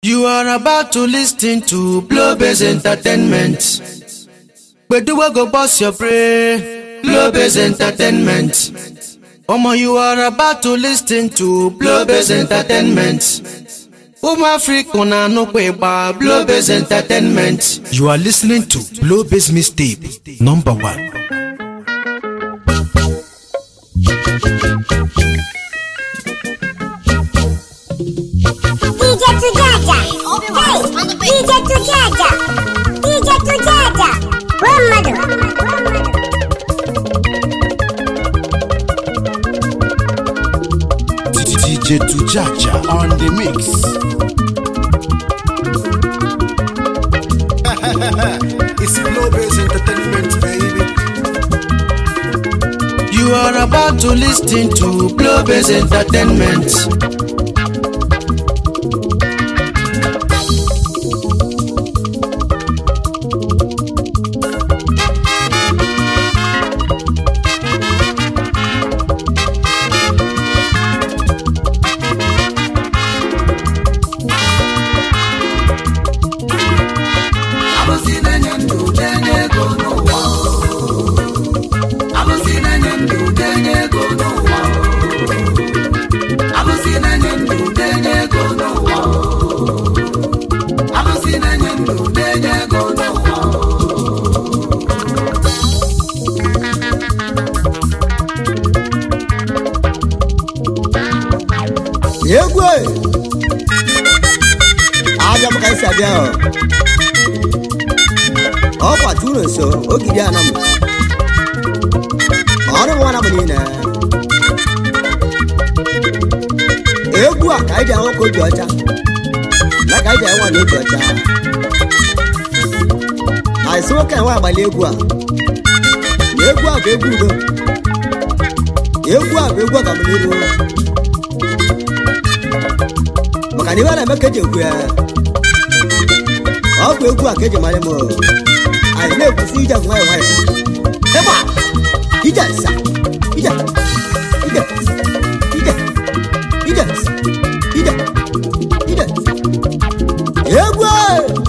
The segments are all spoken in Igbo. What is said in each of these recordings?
You are about to listen to Blowbiz Entertainment. Gbedu wey go burst your brain. Blowbiz Entertainment. Omo, you are about to listen to Blowbiz Entertainment. Ụmụ Afrịka na-anụkwa ịgba Blowbiz Entertainment. You are listening to Blowbiz Mixtape number one. DJ Tujaja. Hey, DJ Tujaja. DJ Tujaja. Muhammadu. DJ Tujaja on the mix. it's Globes Entertainment, baby. You are about to listen to Blowbiz Entertainment. Alụsị na-enye ndụ na-enye ego n'ụwa Alụsị na-enye ndụ na-enye ego n'ụwa Alụsị na-enye ndụ na-enye ego n'ụwa Alụsị na-enye ndụ na-enye ego n'ụwa egwu e! abịa m ka esi abịa ọ ọkwa tụrụ nso ogidi ana m ọrụ m nwana m niile egwu a ka anyị ji ahụ ka obi ọcha na ka anyị ji enwe na obi ọcha anyị sị nwoke enwe agbali egwu a na egwu a bụ egwu udo egwu a bụ egwu ọganiru maka na iwe na-eme ka eji ekwu ya ọ bụ egwu a ka eji mara m anyị na-ekwusi ije nwayọ nwayọ ịgba ije nsa ije ije ije ije ije ije egwu a!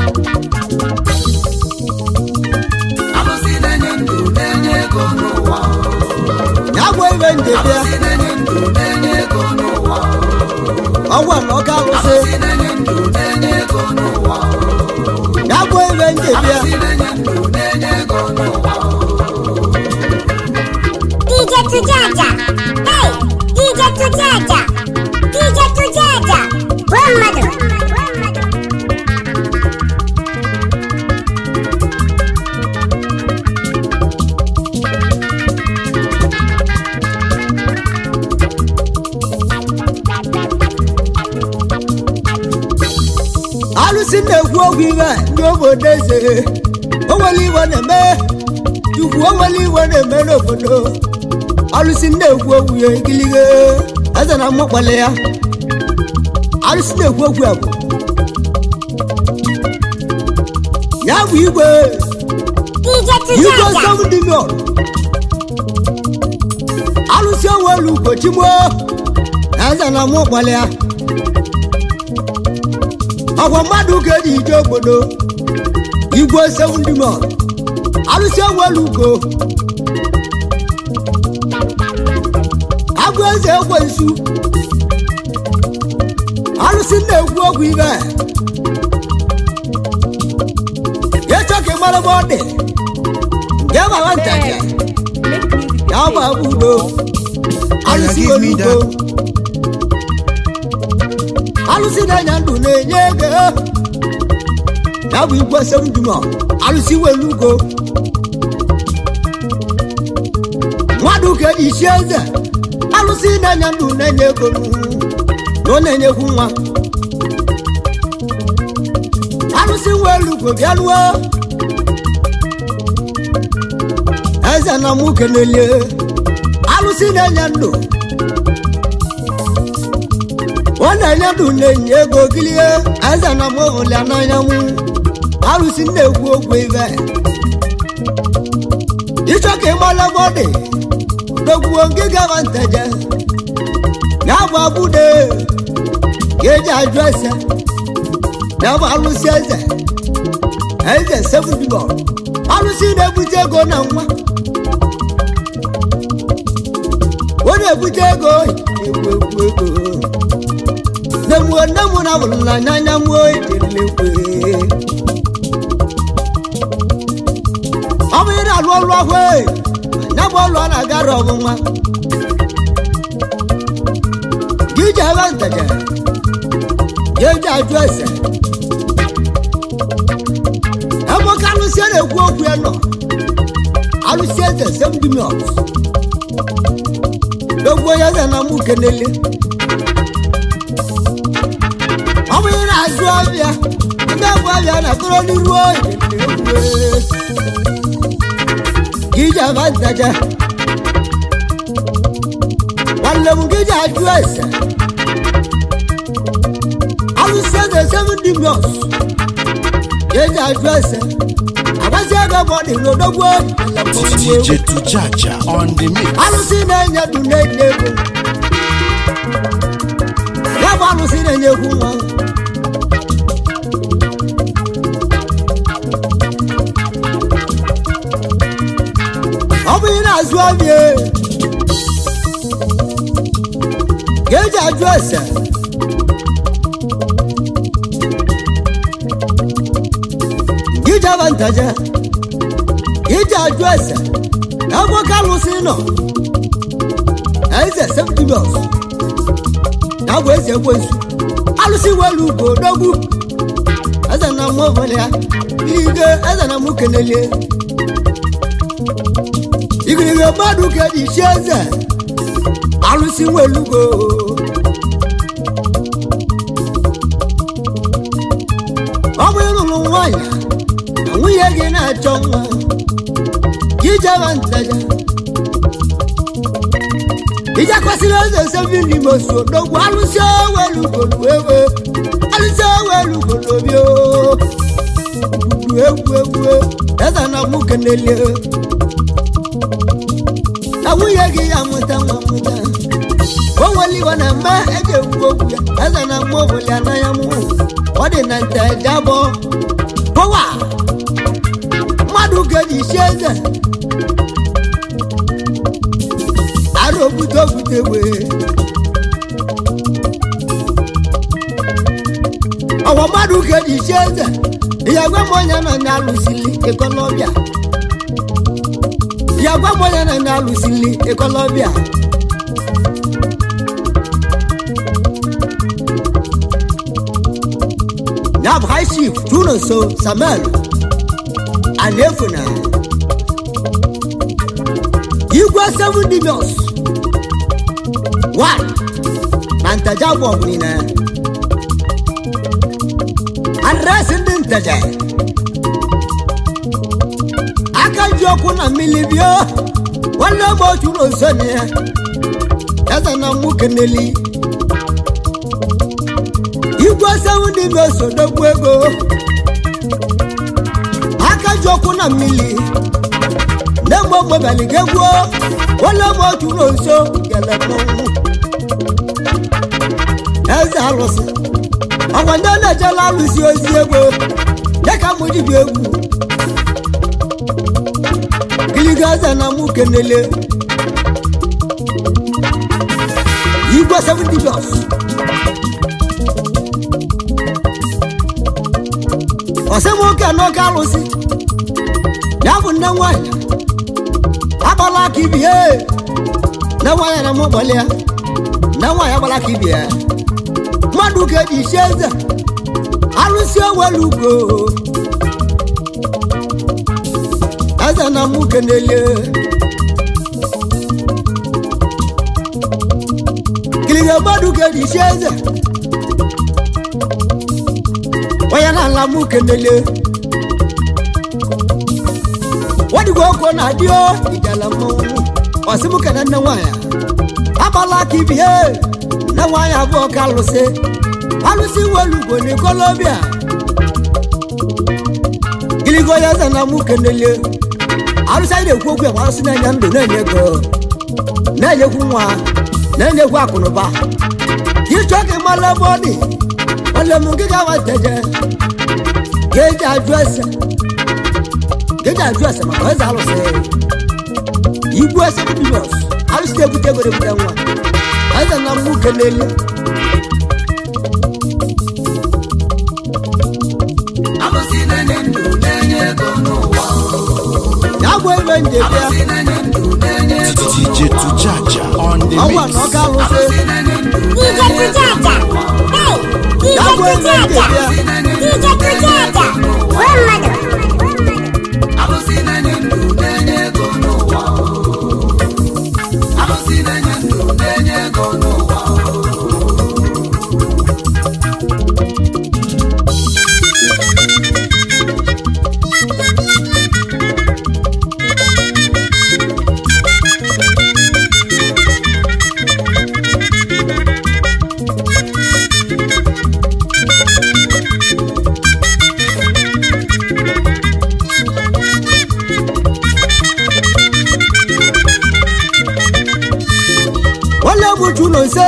Alụsị na-enye ndụ na-enye ego n'ụwa ya bụ iwe nje bịa Alụsị na-enye ndụ na-enye ego n'ụwa ọgwa na ọka alụsị Alụsị na-enye ndụ na-enye ego n'ụwa ya bụ iwe nje bịa Alụsị na-enye ndụ na-enye ego n'ụwa DJ Tujaja. Hey, DJ Tujaja. DJ Tujaja. Muhammadu. alụsị na-ekwu okwu iwe ndị obodo eze o nwere iwe na-eme chukwu o nwere iwe na-eme n'obodo alụsị na-ekwu okwu ya igilige eze na mmụkpale ya alụsị na-ekwu okwu ya bụ ya bụ igwe DJ igwe Tujaja. seven million alụsị onwere ugochigbo eze na mmụkpale ya ọgwa mmadụ ka eji ije obodo igwe sevundimọ alụsị onwere ugo agụ eze ekwensu alụsị na-ekwu okwu ibe ịchọ ka ị mara ebe ọ dị nke mara ntaja ya bụ abụ udo alụsị nwere ugo alụsị na-enye ndụ na-enye ego ya bụ igwe semdumọ alụsị nwere ugo mmadụ ka eji isi eze alụsị na-enye ndụ na-enye ego na ọ na-enyekwu nwa alụsị nwere ugo bịa lụọ eze na mụ kenelie alụsị na-enye ndụ ọ na-enye ndụ na-enye ego gilie eze na m ụlịa n'anyanwụ alụsị na-ekwu okwu ibe ịchọ ka ịmala ebe ọ dị dogbuo nke gara nteje ya bụ abụde ka eji ajụ ese ya bụ alụsị eze eze sevendibọ alụsị na-ebute ego na nwa ọ na-ebute ego egwu egwu ego nne m nne m na bụrụla n'anya m ejelekwe ọ bụ ị na-alụ ọlụ ahụ anya bụ ọlụ a na-agara ọmụma gị ji ebe ntaja ya eji ajụ ese ebe ka alụsị a na-ekwu okwu ya nọ alụsị eze semdimiọs dogbo ya eze na mụ kenele ọ bụ ị na-azụ ọbịa ndị bụ ọbịa na-akọrọ n'iru oyi gị ji ebe ntaja nwanne m gị ji ajụ ese alụsị eze semdimiọs ya eji ajụ ese agbazi ego bụ ọ dị n'odogbo DJ Tujaja on the mix. alụsị na-enye du na-enye ego ya bụ alụsị na-enye egwu nwa ọ bụ ị na-azụ ọbịa ga-eji ajụ ese iji aba ntaja iji ajụ ese ebe oke alụsị nọ eze septimius ya bụ eze ekwensu alụsị welu ugo dogbu eze na mmụ obodo ya ige eze na mụ kenelie igirige mmadụ ka eji chi eze alụsị welugo ọ bụ ịrụrụ nwanyị na nwunye gị na-achọ nwa ijeba ntaja ije kwesịrị eze sevi n'ime osu odogwu alụsị owelugolu ewe alụsị owelugolu obi egwu egwu eze na mụ kenelie na nwunye gị ya mụta nwa mụta o nwere iwe na mma eji ekwu okwu ya eze na mma oboli anaghị mụ ọ dị na nta eje abụọ pọwa mmadụ ga-eji isi eze arụ ogbute ogbute wee ọwa mmadụ ga-eji isi eze ihe gwa m onye nọ na-alụsili ịkọlọbịa ya gwa m onye nọ na-alụsili ịkọlọbịa ya bụ high chief juno so samuel anefuna igwe seven dimios one na ntaja bụ ọbụnina adresị ndị ntaja aka ji ọkụ na mmiri bịa nwanne m otu n'oso na ya eze na mụ keneli igwe sewu dị n'osodogwu ego aka ji ọkụ na mmiri nne mgbe mgbebali ga-egwuo nwanne m otu n'oso gele mmọnwụ eze alụsị ọgwa ndị na-ejela alụsị ozi ego dịka mụ dibịa egwu giliga eze na mụ kenele igwe seven dibios ọsị nwoke n'oke alụsị ya bụ nne nwanyị agbala aka ibie nne nwanyị na mụ gbalị ya nne nwanyị agbala aka ibie mmadụ ka eji isi eze alụsị owelu ugo eze na mụ kenele kiliga mmadụ ka eji isi eze onye na-ala mụ kenele wadigo oko na adịo ijala mmọnwụ ọsịmụ kene nne nwanyị agbala aka ibie nne nwanyị abụọ ka alụsị alụsị welugo n'ikolobia giligo ya eze na mụ kenele alụsị anyị na-ekwu okwu ya bụ alụsị na-enye ndụ na-enye ego na-enyekwu nwa na-enyekwu akụnụba ịchọ ka ịmala ebe ọ dị nwanne m nkịta wateje ga-eji ajụ ese ga-eji ajụ ese maka eze alụsị igbu ese bilios alụsị ebute ego ebute nwa eze na nwoke n'elu alụsị na-enye ndụ na-enye ego n'ụwa ya bụ ebe nje bịa alụsị na-enye ndụ na-enye ego DJ Tujaja on the ọnwa na mix. ọka alụsị alụsị na-enye ndụ DJ Tujaja. Hey, DJ ya bụ ebe nje Tujaja. bịa DJ Tujaja. Gwa mmadụ. alụsị na-enye ndụ na-enye ego n'ụwa alụsị na-enye ndụ na-enye ego n'ụwa nwanne m uju ụlọ nse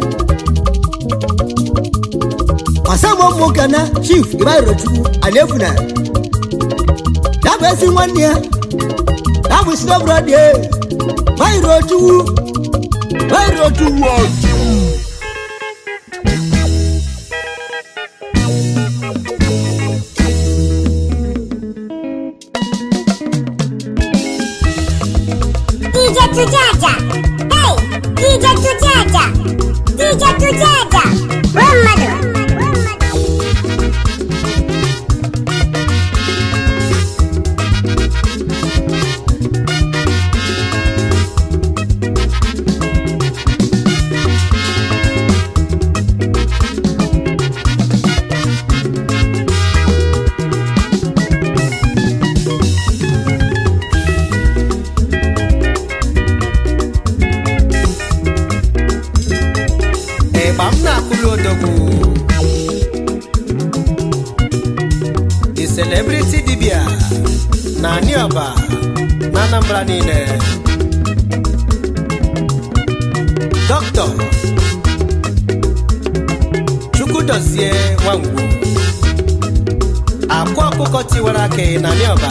masama nwoke na chief ibairochukwu alefuna ya bụ ezi nwanne ya ya bụ sinobrod ya bairochukwu bairochukwu DJ Tujaja. Hey, DJ Tujaja. DJ Tujaja. Gwa mmadụ. ịgba m na-akụlụ odogwu the celebrity dibia na aniọba na anambra niile dọkịta chukwudozie nwangwu akwa ọkụkọ tiwara aka na aniọba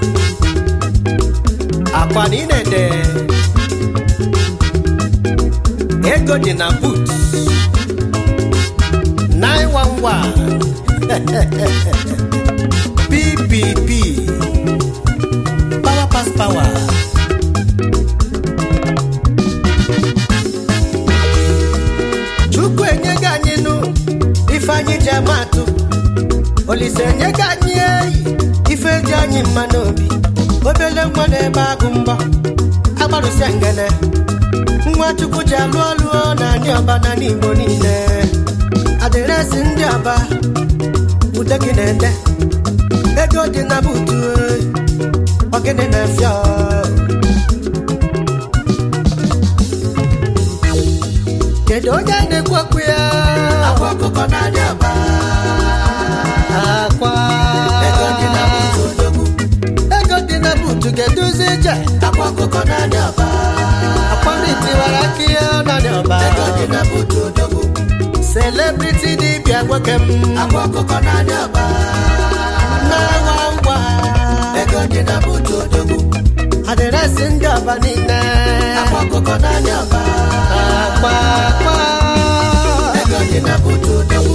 akwa na ị na-ede ego dị na boot 911 PPP Power Pass Power Chukwu enyego anyị nụ ife anyị ji amatụ Olise enyego anyị eyi ife ji anyị mma n'obi obele nwa na-ebe agụ mbọ agbarụsịa ngene nwa chukwu ji alụ ọlụ na ndị ọba na n'igbo niile adịresị ndị ọba ude gị na-ede ego dị na butu ọgịnị na-efịa kedu onye na-ekwu okwu ya akwa ọkụkọ na-adị ọba akwa ego dị na butu odogwu ego dị na butu ga-eduzi ije akwa ọkụkọ na-adị ọba akwa ndị tiwara aka ya na dị ọba ego dị na butu odogwu celebrity dibịa nwoke m akwa ọkụkọ na-adị ọba na-awa ngwa ego dị na butu odogwu adịresị ndị ọba niile akwa ọkụkọ na-adị ọba akwa akwa ego dị na butu odogwu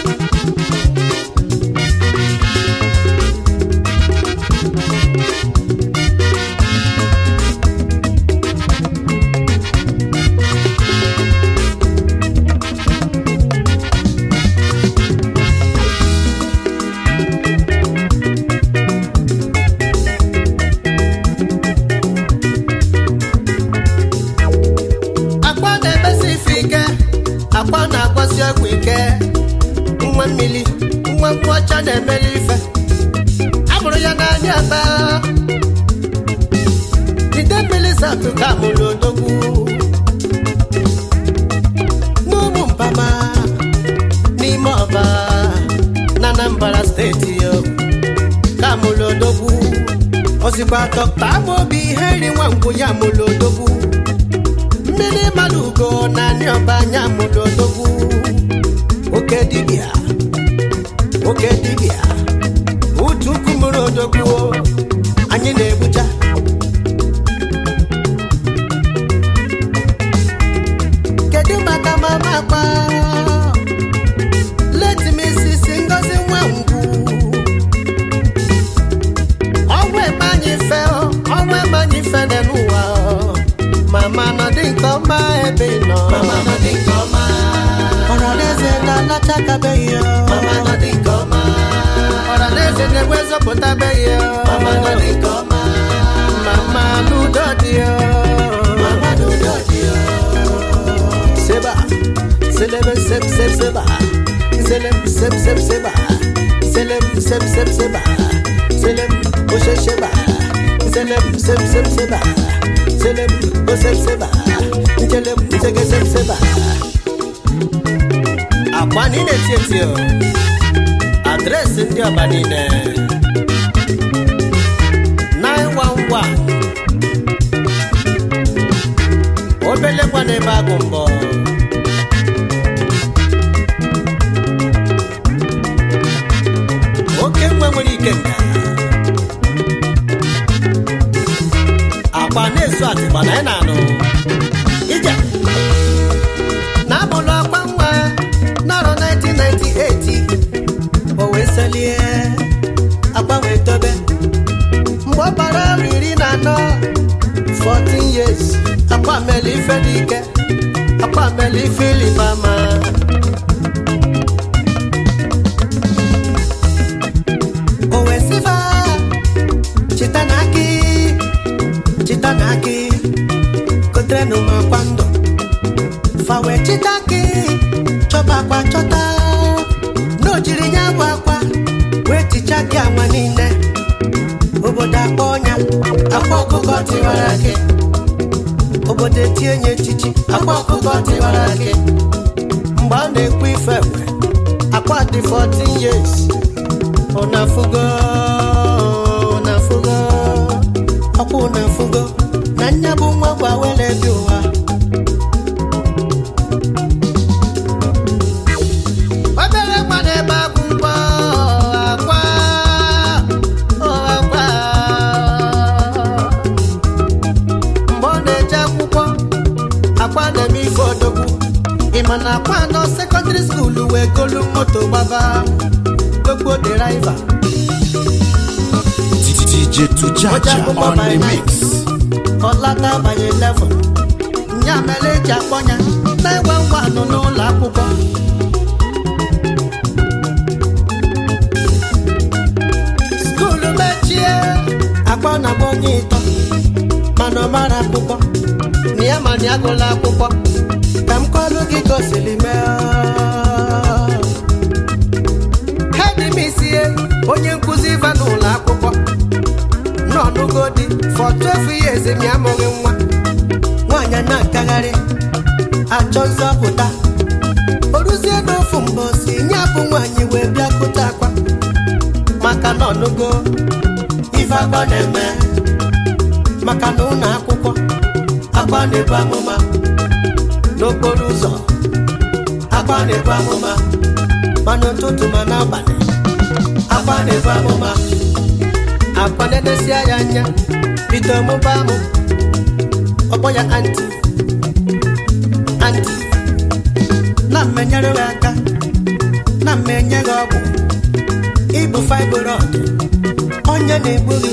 akwa na-emesi ife ike akwa na-agbasi ọgwụ ike nwa mmiri nwa nkwụ ọcha na-emeli ife amụrụ ya n'anya aba ide mmiri satụ ka mụrụ odogwu n'ụmụ mpama n'ime ọba na anambra steeti yo ka mụrụ odogwu ozikwa dọkta amaobi ihe nri nwa ngwụ ya mụrụ odogwu mmiri mmadụ ugo na ndị ọba anya mụrụ odogwu oke dibịa oke dibịa utu kumuru odogbuo anyị na-egbucha kedu maka mama akpa leti m isisi ngozi nwa ngwu ọnwa eme anyị fe ọnwa eme anyị fe dị n'ụwa mama nọ dị nke ọma ebe ị nọ ọranaeze na-alachakabeghị ya ọranaeze na-enwe nzọpụtabeghị ya mama n'udo dị ya seba selebe sep sep seba selem sep sep seba selem sep sep seba selem oshe sheba selem sep sep seba selem osep seba njelem nsege sep seba akwa niile eti eti o adreesị ndị ọba niile 911 obele kwa n'ebe agụ mbọ oke nwe nwere ike nga agba na-esu atịgba na ị na-anụ ije na-abụlụ akwa nwa n'arọ 1998 o wee selie akwa wee tobe mgbe ọ bara ọrụ iri na anọ 14 years akwa mele ife dị ike akwa mele ife ilibama o wee sifa chita na akị chita na akị koterenụ m akwa ndụ fa wee chita akị chọba akwa chọta na o jiri ya bụ akwa wee ticha gị anwa niile obodo akpọ ọnya akwa ọkụkọ tiwara gị obodo etinye nye echichi akwa ọkụkọ tiwara gị mgbe a na-ekwu ife ekwe akwa dị 14 years ụnafugo ụnafugo ọkwa ụnafugo na nya bụ nwa gwa were bi ụwa obere nwa na-ebe abụ mkpọ akwa ọ akwa mgbe ọ na-eje akwụkwọ akwa na-eme ife odogwu ịma na akwa nọ sekọndịrị skuulu wee golu moto gbaba gbogbo deraiva DJ Tujaja on the mix. ọlata abanye 11 nya mere eji akpọ ya na-enwe ngwa nọ n'ụlọ akwụkwọ skuulu mechie akpọ na agba onye ịtọ mana ọ mara akwụkwọ na ya ma na ya gụla akwụkwọ ka m kọlụ gị gosiri mee hedimisie onye nkụzi iva n'ụlọ akwụkwọ n'ọnụgo dị for 12 years mi amụghị nwa nwaanyị na-akagharị achọ nzọpụta oruzie n'ofu mbọsi nye bụ nwaanyị wee bịa kụta akwa maka na ọnụgo ife akwa na-eme maka na ụlọ akwụkwọ akwa na-ebu amụma n'okporo ụzọ akwa na-ebu amụma ma n'ụtụtụ ma n'abalị akwa na-ebu amụma akwa na-enesia ya anya bido mụba amụ ọkpọ ya anti anti na mmenyere gị aka na mmenye gị ọgwụ ịbụ fibroid onye na-egbu gị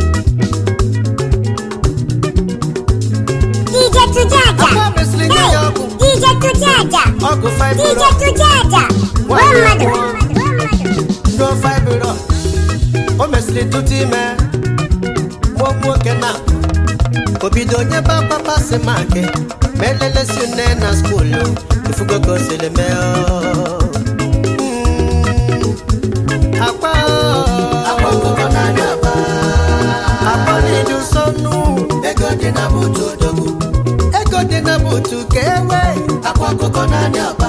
DJ Tujaja. akwa mesịrị nye ya ọgwụ DJ Tujaja. ọgwụ DJ fibroid Tujaja. One mmadụ. no fibroid o mesịrị tụtụ ime mụọ nwoke na obido onye ba papa si maki ma elelesi nne na skuulu ifugo ka o siri mee ọ. Mm. akwa akwa ọkụkọ na-anya aba akwa na-edu nsọnụ ego dị na butu odogwu ego dị na butu ka ewe akwa ọkụkọ na-anya aba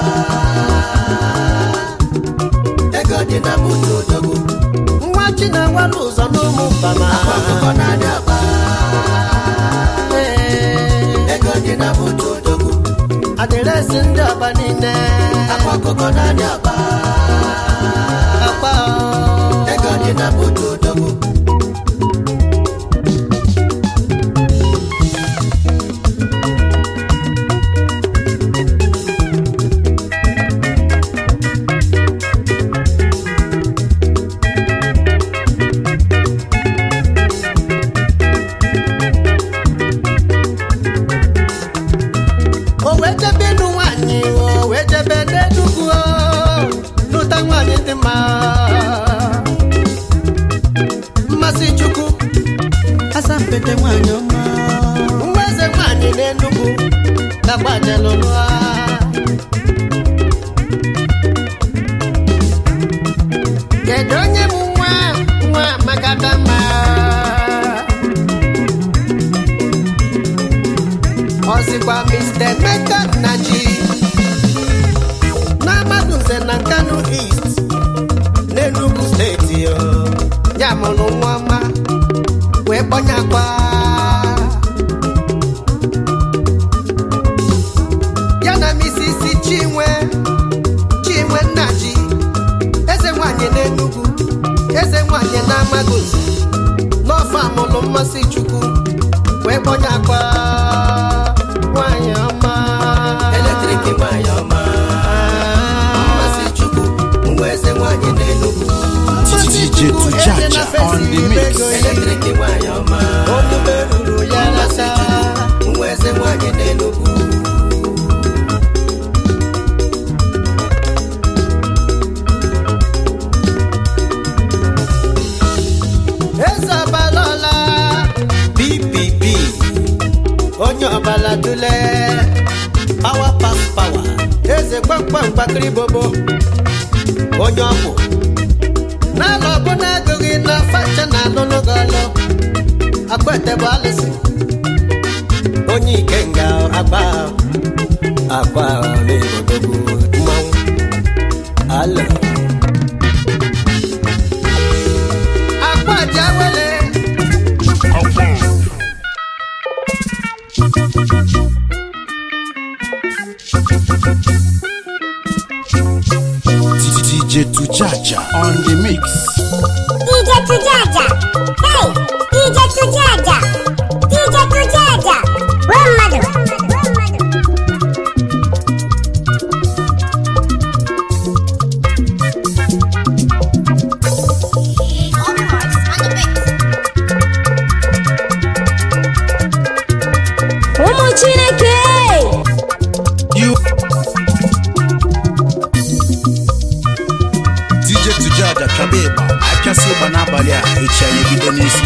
ego dị na butu odogwu nwa chi na-enwere ụzọ n'ụmụ mbama akwa ọkụkọ na-anya aba ego dị na butu odogwu adịresị ndị ọba niile akwa ọkụkọ na-anya aba akwa mmasị chukwu asampete nwanyị ọma nwa eze nwanyị n'enugwu gagbajelụlụa kedu onye bụ nwa nwa makadama ọzikwa mr emeka naji n'amaduze na nkanu east n'enugu steeti o. ya mụrụ nwa ọma wee kpọnyakwa ya na misisi chinwe chinwe nnaji eze nwanyị n'enugwu eze nwanyị n'amagozi n'ọfọ amụlụ mmasị chukwu wee kpọnyakwa nwanyị ọma eletrik nwanyị ọma mmasị chukwu nwa eze nwanyị n'enugwu DJ Tujaja on the mix. eletrik nwanyị ọma onye ruru ya lata nwa eze nwanyị n'enugwu eze ọbalọla bbb onye ọbala dule pawa pas pawa eze kpamkpam gbakiri bobo onye ọkwụ n'ala ọbụla agụghị na facha na alụlụ gị ọlụ akwete bụ alụsị onye ikenga agba akwa n'ibodogwu mmanwụ alụ akwa dị awele DJ Tujaja on the mix. DJ Tujaja. Hey, DJ Tujaja. DJ Tujaja. One mother. ụmụ chineke You DJ Tujaja chọba ịgba apịasị ịgba n'abalị a echi anyị ebido n'isi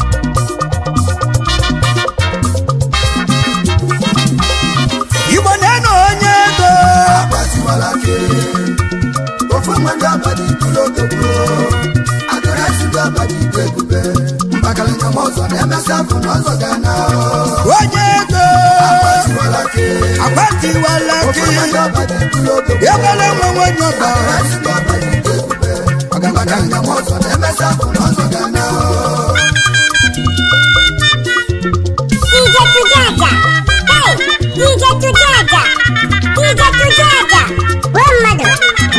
igbo na-enu onye ego agbatiwala ke ofu mmadụ abalị ikulu otogbo adịrasị gị abalị ikwu ebube mbakalanya m ọzọ na-emesị afọ na ọzọ ga na onye ego agbatiwala ke agbatiwala ofu gị mmadụ abalị ikulu otogbo ebele nwe nwenye ọba adịrasị gị abalị ikwu ebube mbakalanya m ọzọ na-emesị afọ na ọzọ ga na DJ Tujaja. Hey, DJ Tujaja. DJ Tujaja. One mother.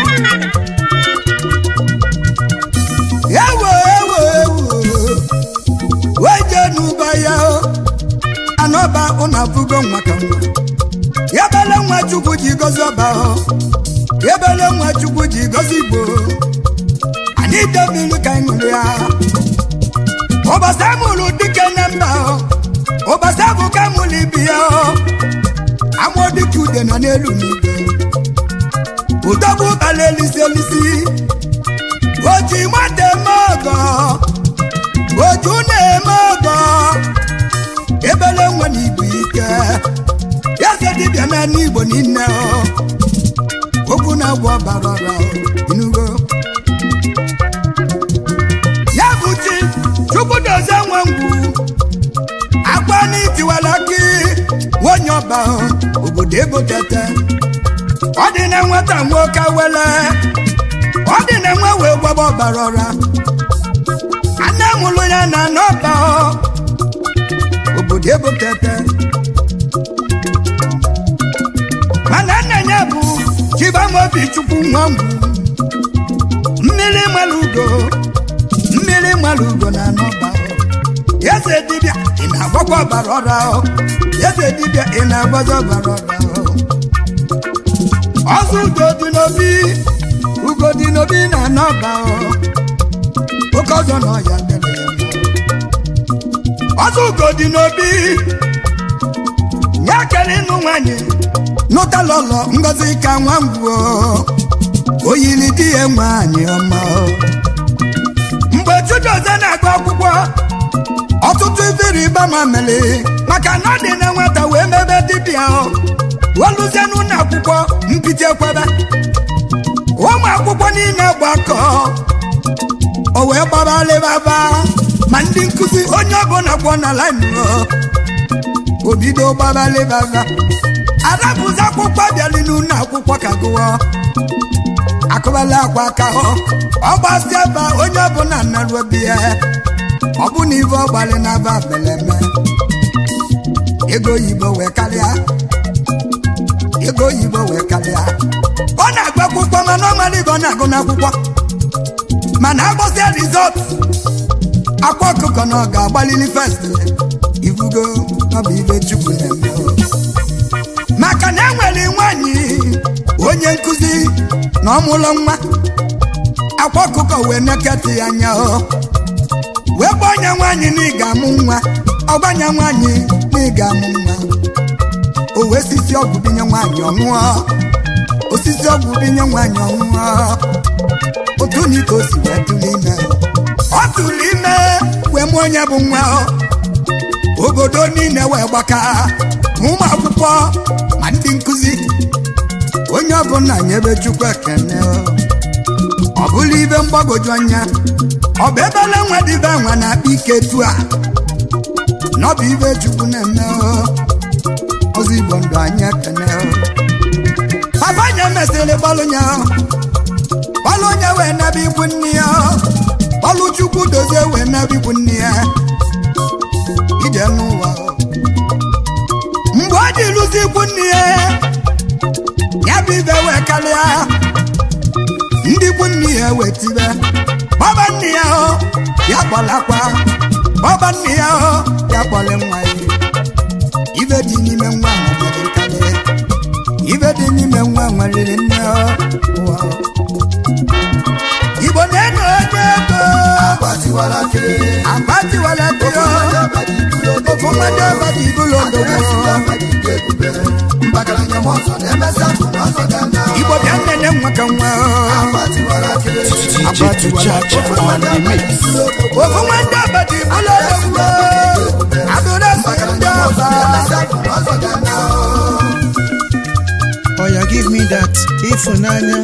ewo ewo ewo weje n'ụba ya o anọba ụna bugo nwa ka nwa ebele nwa chukwu ji gozi ọba o ebele nwa chukwu ji gozi igbo anyị debiri ka anyị ṅụrụ ya ụbọchị amụrụ dike na mba o ụbọchị abụ ka mụrụ ibi ya o amụọ dike ude nọ n'elu n'igwe udogbu ụbala elisi elisi oji nwata eme ọgọ oju na-eme ọgọ ebele nwe na igbo ike eze dibịa na n'igbo niile o. okwu na-agwọ ọbara ọra o, inugo ya bụ chi chukwu dozie nwe ngwu akwa n'itiwala gị nwonye ọba o, obodo ego tete ọ dị na nwata nwoke wele ọ dị na nwa wee gwaba ọbara ọra anne mụrụ ya na n'ọba ọ obodo ebo tete mana nna ya bụ chibamobi chukwu nwa ngwu mmiri mara ugo mmiri mara ugo na n'ọba ọ eze dibịa ị na-agbakwa ọbara ọra ọ eze dibịa ị na-agbazi ọbara ọra ọ ọzọ ugo dị n'obi ugo dị n'obi na n'ọba ọ oke ọzọ na ọya dere ya mma ọzọ ugo dị n'obi ya kere ịnụ nwanyị nụtala ụlọ ngozi ka nwa ngwuo oyili di ya nwaanyị ọma o. mgbe chidozie na-agụ akwụkwọ ọtụtụ ifere ịba ma mere maka na ọ dị na nwata wee mebe dibịa o oluzie n'ụlọ akwụkwọ mpite ekwebe ụmụ akwụkwọ niile gbakọ o wee gbara lịbaba ma ndị nkụzi onye ọbụla kwọ na laịn o bido gbara lịbaba arapụzi akwụkwọ bịali n'ụlọ akwụkwọ ka gụọ akụbala akwa aka hụ ọgbasi ebe a, onye ọbụla narụ obi ya ọ bụ na ibe ọgbalị na-aba beleme ego oyibo wee karịa ego oyibo wee karịa ọ na-agụ akwụkwọ mana ọ mara ibe ọ na-agụ n'akwụkwọ mana agbọsịa rizọt akwa ọkụkọ na ọ ga-agbalili fest ibugo ọ bụ ibe chukwu na-eme o. maka na enwere nwanyị onye nkụzi na ọmụlọ nwa akwa ọkụkọ wee neketị ya anya o wee gba onye nwaanyị na ị ga-amụ nwa ọgbanya nwaanyị na ị ga-amụ nwa o wee sisi ọgwụ binye nwaanyị ọṅụọ osisi ọgwụ binye nwaanyị ọṅụọ otu na ike o si wee tụrụ ime ọ tụrụ ime wee mụọ onye bụ nwa o. obodo niile wee gbaka ma ụmụ akwụkwọ ma ndị nkụzi onye ọbụla nyebe chukwu ekene o. ọ bụla ibe mgbagwoju anya ọ bụ ebele nwa dịbe nwa na-akpa ike tu a na ọ bụ ibe chukwu na-eme o. ọzọ igbo ndụ anyị ekene o. papa nye mesịrị gbalụ nya gbalụ onye wee nebe ikwu nne ya gbalụ chukwu dozie wee nebe ikwu nne ya ije n'ụwa o. mgbe ọ dị lụzi ikwu nne ya ya bụ ibe wee karịa ndị ikwu nne ya wee tibe bọba nne ya o ya kpọlakwa bọba nne ya o ya kpọle nwa ya ibe dị n'ime nwa nwere nkarị ibe dị n'ime nwa nwere nne o ụwa o. igbo na-enyo onye ego agbatiwala ke agbatiwala tio ofu mmadụ ọbadị ibulu adịrịsị odogo ọbara ike ebube mbakaranya m ọzọ na-emesa bụ na ọzọ ga na igbo bịa nnene nwa ka nwa o. agbatiwala ke DJ Tujaja on the mix. ofu nwanne ọbadị ibulu odogo adịrịsị ndị ọba na-emesa bụ na ọzọ ga na Oh, yeah, give me that. Ifunanya.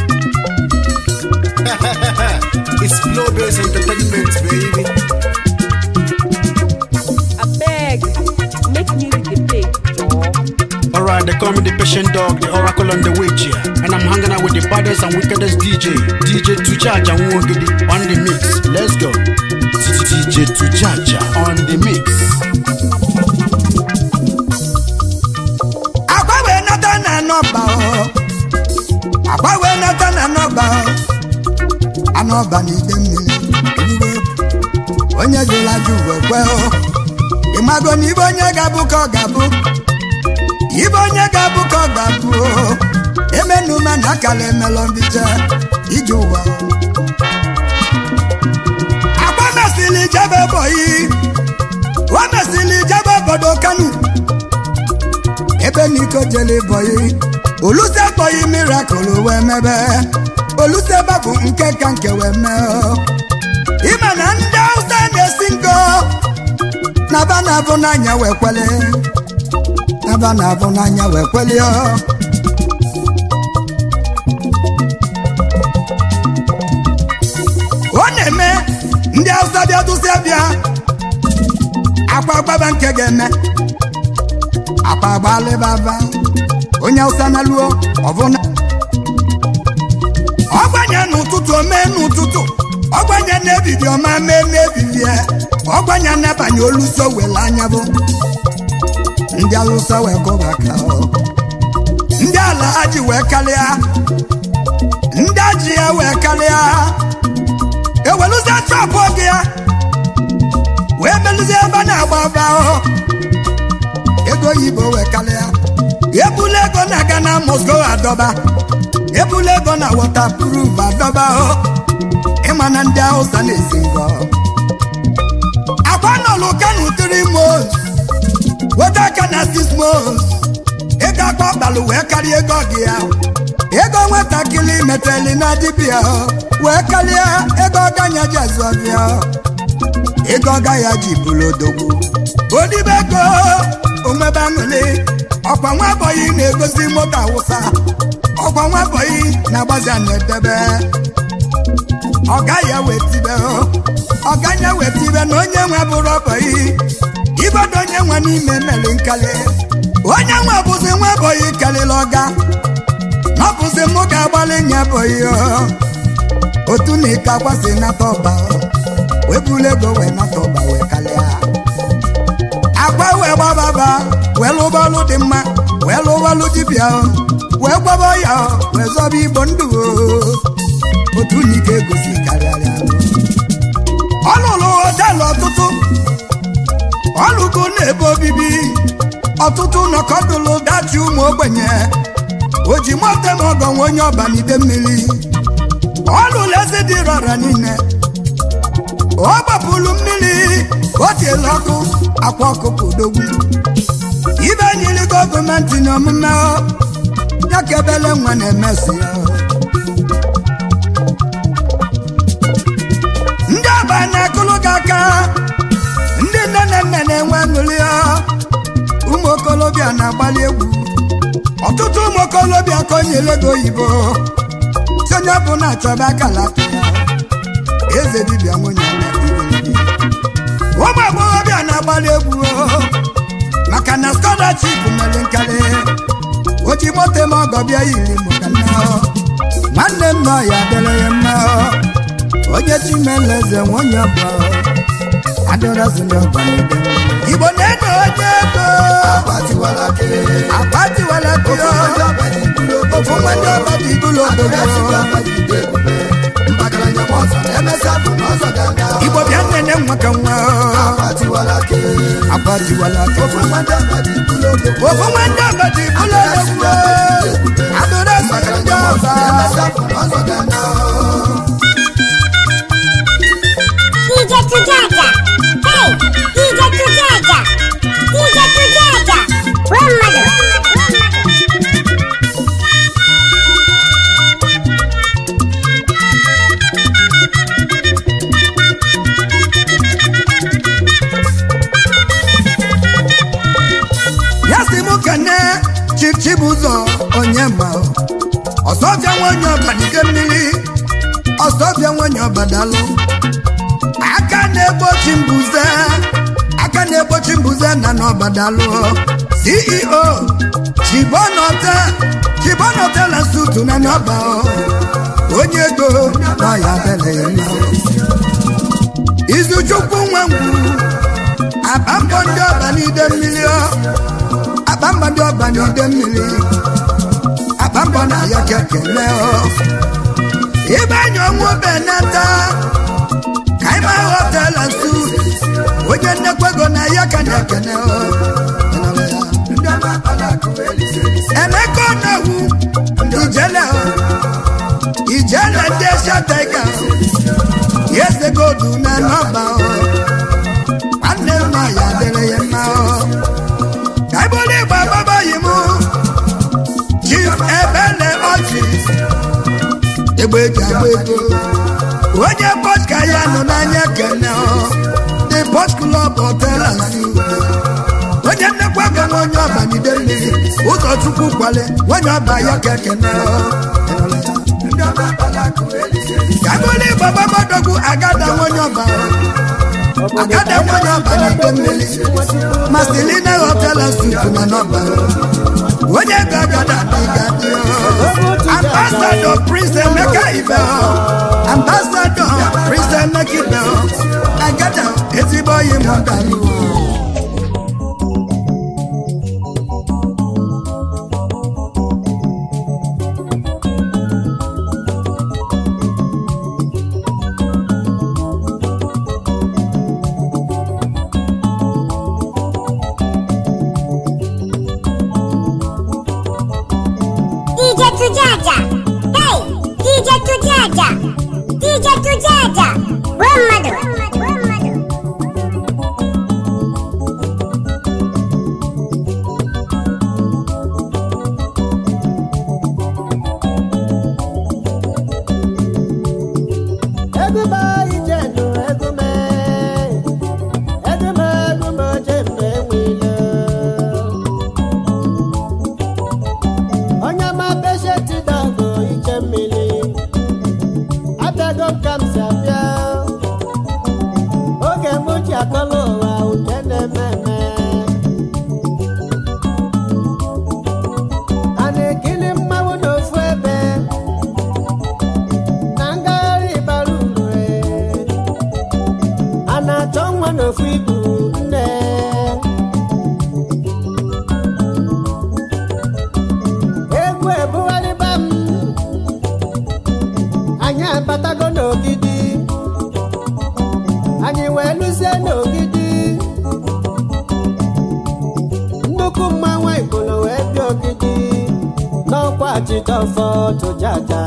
It's Flow Base Entertainment, baby. abeg make music dey play joor. Alright, they call me the patient dog, the oracle on the witch here. And I'm hanging out with the baddest and wickedest DJ, DJ Tujaja Nwogidi on the mix. Let's go. DJ Tujaja on the mix. akwa wee nata na anọba o akwa wee nata na anọba o anọba na ide mmiri eluigwe onye jụrụ ajụ wee kwe o ịmago na ibe onye ga-abụ ka ọ ga-abụ ibe onye ga-abụ ka ọ ga-abụ o emenuma na akala emelọ mbiche ije ụwa o. akwa mesịrị jebe bọyị o mesịrị jebe obodo kanu ebe n'iko jele bọyị oluse bọyị mirakụl wee mebe oluse babụ nke ka nke wee mee o. ịma na ndị hausa na-esi ngo naba na-abụ n'anya wee kwele naba na-abụ n'anya wee kwele o. ọ na-eme ndị hausa bịa dụsịa bịa akwa gbaba nke ga-eme akpa agbalịbaba onye awụsa na luo ọbụna ọgbanye n'ụtụtụ omee n'ụtụtụ ọgbanye n'ebidi ọma mee n'ebibie ọgbanye n'abanye oluso wele anya bụ ndị awụsa wee kụba ka ọ ndị ala aji wee karịa ndị aji ya wee karịa eweluzie chọpụ oge ya wee meluzie ebe a na-agba aba ahụ ego oyibo wee karịa ebula ego na Ghana Moscow adọba ebula ego na waterproof adọba o ịma na ndị Hausa na-esi ngọ akwa nọlụ kanu three months weta aka na six months ego akpa ọkpalụ wee karịa ego ọgị ya ego nwatakịrị meteli na dibịa wee karịa ego ọganya ji azụ ọbịa ego ọga ya ji bụrụ odogwu odibe ego omebe aṅụlị ọkwa nwa bọyị na-egosi moto awụsa ọkwa nwa bọyị na-agbazi a na-edebe ọga ya wetibe ọga ya wetibe na onye nwe bụrụ ọbọyị ibodo onye nwe n'ime meli nkali onye nwe bụzi nwa bọyị karịrị ọga n'ọbụzi mụ ga-agbalị nya bọyị otu na ike akwasị nata ọba wee bulu ego wee nata ọba wee kalịa agwa wee gbababa wee lụbalụ dị mma wee lụbalụ dibịa wee gbaba ya wee zọba igbo ndụ otu na ike egosi karịarịa ọ lụrụ họtelụ ọtụtụ ọlụgo na-ebe obibi ọtụtụ nọkọdụlụ dachi ụmụ ogbenye o ji mote ma ọgọ nwe onye ọbanide mmiri ọ lụrụ eze dị rọra niile ọ gbapụrụ mmiri o tiela ọkụ akwa ọkụkọ odogwu ibe nyiri gọọmenti na omume ya ka ebele nwa na-emesi ya ndị ọba na-akụlụ gị aka ndị nne na nna na-enwe aṅụrị ụmụ okolobịa na-agbalị egwu ọtụtụ ụmụ okolobịa ka o nyere ego oyibo si onye bụ na-achọba akala aka ya eze dibịa nwunye ya ụmụ agbọghọbịa na-agbalị egwu maka na skọlaship mere nkarị o ji moto ma ọgọ bịa yiri maka nna nwanne m nọ ya dịrị ya mma onye chimeleze nwunye ọba adịrọzi n'ọba n'ebe igbo na-ede onye ego Agbatiwalake. akpatiwala kụọ ofu nwanne ọba dị ibulu obodo igbo bịa nnene nwa ka nwa agbatiwala ofu nwanne ọba dị ibulu odogwu adịrọzi ndị ọba DJ Tujaja. Hey, DJ Tujaja. DJ Tujaja. One mother. ya si mụ kene chichibụzọ onye ma ọsọbịa nwanyị ọbanike mmiri ọsọbịa nwanyị ọbadalụ aka na-egbochi mbuze aka na-egbochi mbuze na n'ọbadalụ ceo chibonọte chibonọte na sutu na n'ọba onye ego nọ ya bele ya mma izuchukwu nwe ngwu abambọ ndị ọba n'ide mmiri ọ akpamba ndị ọba n'ide mmiri akpamba na ya kekele ọ ibe anyị ọnwụ benata ka ịma họtela nsu onye nnekwa ego na ya ka na-ekene ọ emeka ọnawu ijele ọ ijele ndị eshatega eze godu na nọba ọ nwanne m nọ ya dịrị ya mma ọ ka ibụrụ ịgba babaghị m chief ebele ọchị egbe eji agba ego onye pọtka ya nọ n'anya kene ọ the port club hotel and suites onye nnekwa ego nwa onye ọbanide mmiri ụzọchukwu kwale onye ọba ya ka ekene ọ ka ibụrụ ịgba babadogwu agada nwa onye ọba ọ agada nwanyị ọbara ide mmiri masilina hotela sutu na nọba onye gagada dịgadị ambasadọ prince emeka ibe ambasadọ prince emeka ibe agada ezigbo oyi m dalụ DJ Tujaja. Hey, DJ Tujaja. DJ Tujaja. One mother. One mother. egume ijenu egume egume egume oje mgbe enwile onye ma peshenti dọgụ iche mmiri abịago m ka m si abịa oge m ji akọla ụwa uche na-eme eme a na-ekiri mmanwụ n'ofu ebe na ngagharị bara uru a na-achọ nwa n'ofu ibu nne egwu ebugharịba m anyị abatago n'ogidi anyị wee lụzie n'ogidi nnukwu mmanwụ ikolo wee bịa ogidi n'ọkwa jidọfọ tụjaja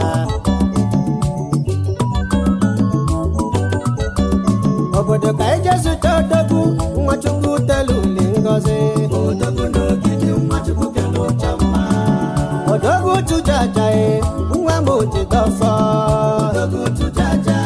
obodo ka eje zụta odogwu nwachukwu telu uli ngozi odogwu n'ogidi nwachukwu kelu ụcha mma odogwu tụjaja e nwa m jidọfọ odogwu tụjaja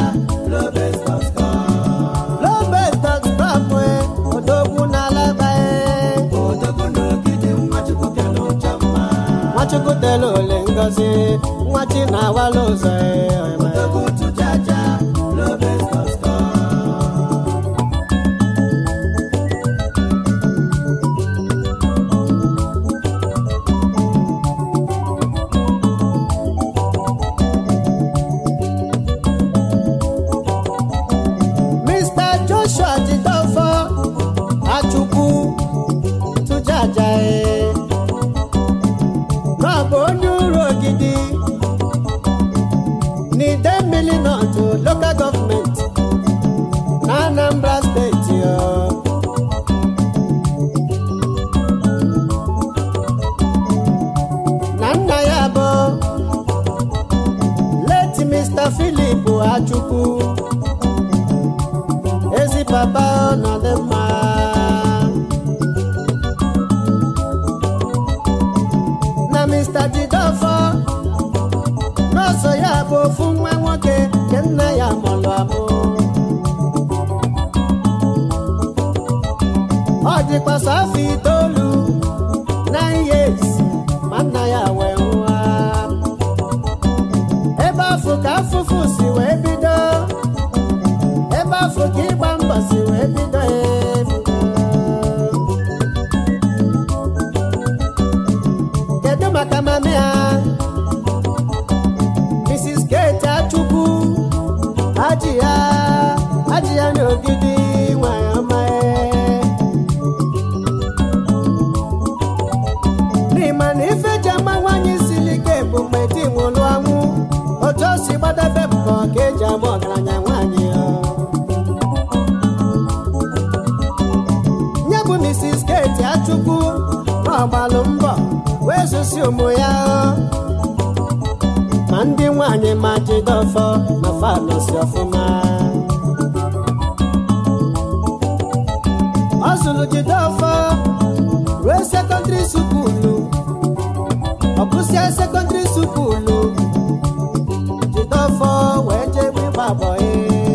lobestọskọm e odogwu n'alaba e odogwu n'ogidi nwachukwu kelu ụcha mma nwachukwu telu uli ngozi nwachi na-awala ụzọ e odogwu tụjaja lobestọskọm Mr. Joshua Jidofo Achukwu tụjaja e n'ọbụ onye uru ogidi n'ide mmiri nọtụ local government na Anambra steeti o na nna ya bụ late Mr. Philip Achukwu ezi papa nọ dị mma na mr jidofo nọọsụ ya bụ ofu nwa nwoke nke nna ya mụrụ amụ ọ dịkwasị afọ itoolu nine years ma nna ya wee nwụọ ebe afọ ka afụfụ si wee bido ebe afọ ka ịgba mbọ si wee bido efu kedu maka mami ya mrs kate achukwu haji ya haji ya n'ogidi nwanyị ọma e. n'ịma na ife ji ama nwaanyị siri ike bụ mgbe di nwụrụ anwụ otu o si gbadebe mbọ ka eji ama ọgaranya nwaanyị ya nye bụ mrs kate achukwu na ọgbalụ mbọ wee zụsi ụmụ ya ma ndị nwanyị ma jidofọ na fanọsi ọfụma ọ zụrụ jidofọ ruo sekọndịrị sukulu ọ gụsịa sekọndịrị sukulu jidofọ wee jebe ịgba bọyị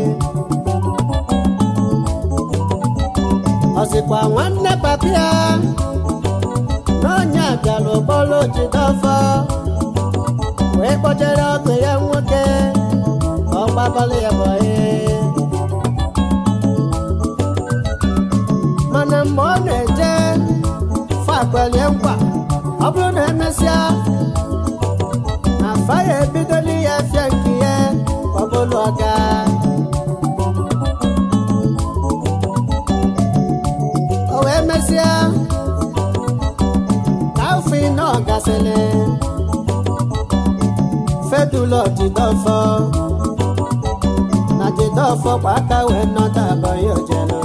ọzikwa nwanne papi ya n'ọnya bịara ụgbọrọ jidofọ wee kpọjere ọgụ ya nwoke ka ọ gbabalị ya bọyị mana mgbe ọ na-eje fakwelie nkwa ọ bụrụ na emesịa na faya ebidoli ya fịa nke ya ka ọ bụrụ ọga o wee mesịa ka afọ ịnọ gasịrị fedulọ jidọfọ na jidọfọ gba aka wee nọta abọghị ojelo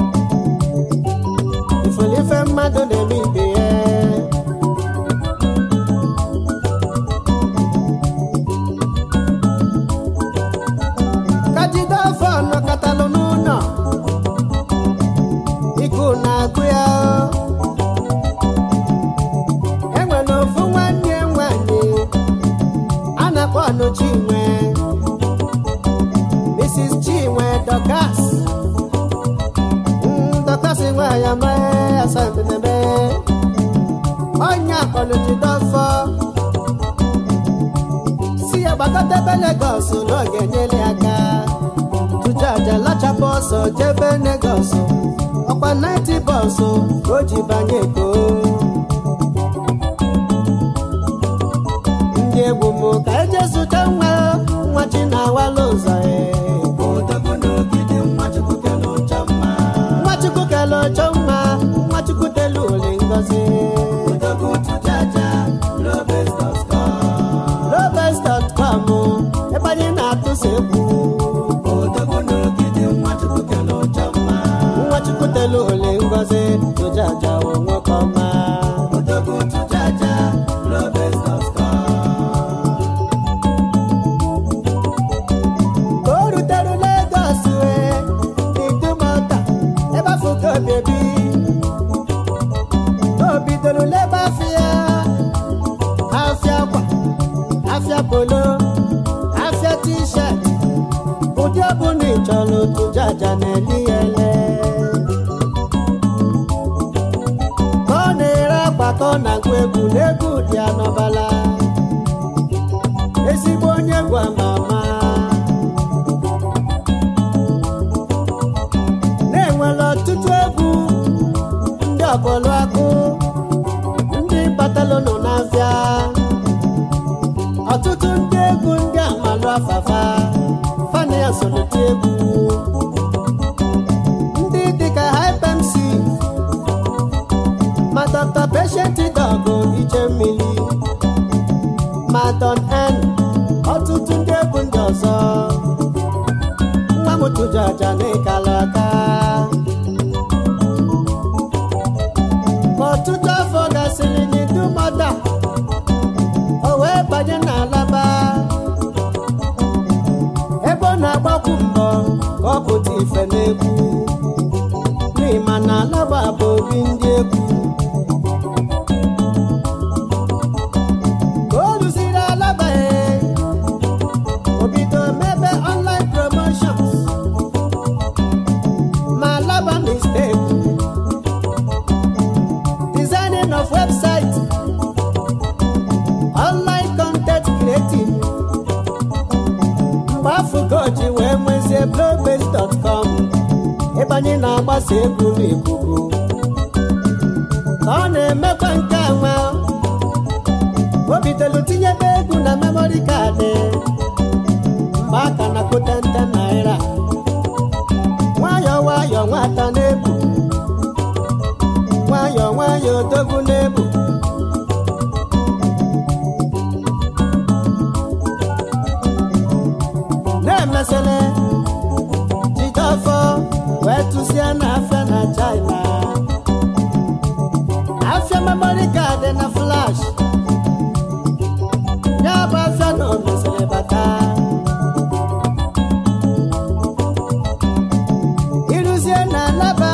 ifolife mmadụ na-eme ibe ya ka jidọfọ nọkọtalụ n'ụlọ iku na-agụ ya enwere ofu nwanne nwanyị a na-akpọ ọnụchinwe mrs Dorcas Mm, Dorcas nwe ya mee asambenebe onye akọluji dọfọ si ya gbakọta ebe Lagos n'oge nyere aka tụjaja lachapụ ọsọ jebe Lagos ọkwa 90 bọsụ ka o ji banye eko ndị egwu m ka eje zụta nwa nwa chi na-awala ụzọ ee. nwachukwu kele ọchọ mma nwachukwu telu ole ngozi robes.com ebe anyị na-atụsa egwu nwachukwu telu ole ngozi tụjaja wụ nwoke ọma ka o rutere Lagos wee n'idumọta ebe afọ ka o bebi o bidoro lebe afịa afịa akwa afịa polo afịa t-shirt ụdị ọbụla ị chọrọ otu jaja na-eli ya ele ka ọ na-ere akwa ka ọ na-agụ egwu n'egwu dị ya n'ọbala ezigbo onye egwu ama ama na-enwere ọtụtụ egwu ndị ọbọlụ akụ ndị batalụnụ n'afịa ọtụtụ ndị egwu ndị amalụ afafa fana ya solite egwu ndị dịka hypmc ma dr patient dọgụ iche mmiri ma don n ọtụtụ ndị egwu ndị ọzọ nwa m tụjaja n'ịkala aka ka ọtụtụ afọ gasịrị n'idumọta o wee banye n'alaba ebe ọ na-agbakwu mbọ ka ọ pụta ife n'egwu n'ịma na alaba bụ obi ndị egwu ka o rụziri alaba ee, o bido mebe online promotions ma alaba mistake designing of website online content creating mgbe afụgo ji wee nwezie blowbase.com ebe anyị na-agbasa egwu n'ikuku ka ọ na-emekwa nke a nwa o bidolu tinyebe egwu na memory kaadị mgbe aka na kotente naira nwayọọ nwayọọ nwata na-ebu nwayọọ nwayọọ odogwu na-ebu na-emesịrị jide ọfọ wee tụzie n'afịa na china afịa memory kaadị na flash ya bụ afịa na omesịrị bata ịrụzie na alaba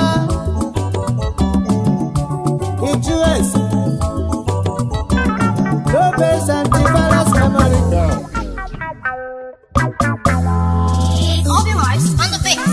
ịjụ ese lobes antivirus memory card Obi Rice on the beat.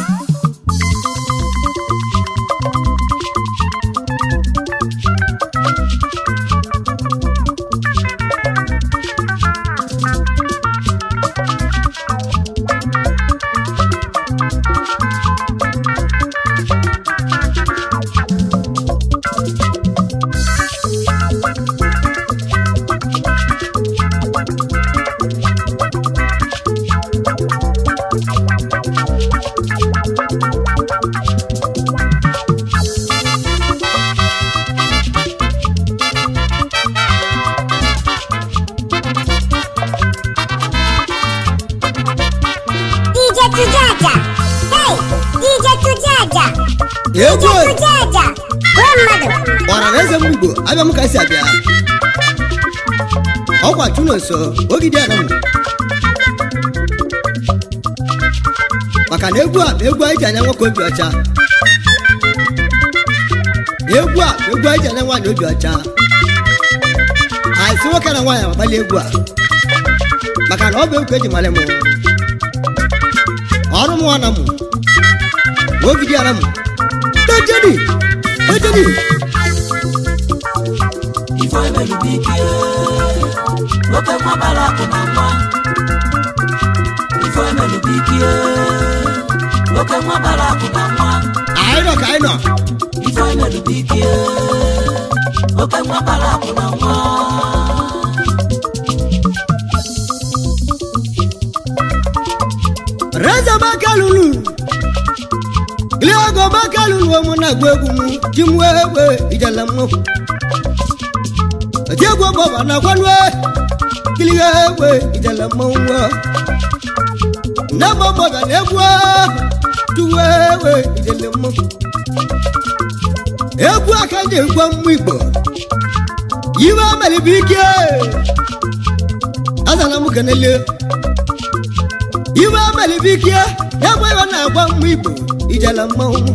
DJ Tujaja. Hey, DJ Tujaja. egwu DJ Tujaja. Gwa mmadụ. ọra na eze m igbo abịa m ka si abịa ọkwa chuno nso ogidi anam maka na egwu a bụ egwu anyị ji anya nwoke obi ọcha egwu a bụ egwu anyị ji anya nwaanyị obi ọcha anyị si nwoke na nwaanyị agbali egwu a maka na ọ bụ egwu ka eji mara m ọrụ m nwana m ogidi ara m dejeni dejeni Ifo emelu biki Oke nwa bara akụ na nwa Ifo emelu biki Oke nwa bara akụ na nwa anyị nọ ka anyị nọ Ifo emelu biki Oke nwa bara akụ na nwa reza makalulu ilé ọgọ makalulu ọmọ náà gbé egwu mu jí mu egbe ìjàlá mu ẹtí egwu ọgbọ bà náà kwanu ẹ kili egbe ìjàlá mu wọ nàbọ bọ bẹ n'egwu ọ tu egbe ìjàlá mu egwu akanjẹ egwu mu igbo yiwa mẹlẹ bi ike azana mu kẹnẹlẹ iwe abalị bikie egbe iwe na-agba mma igbo ijela mmanwụ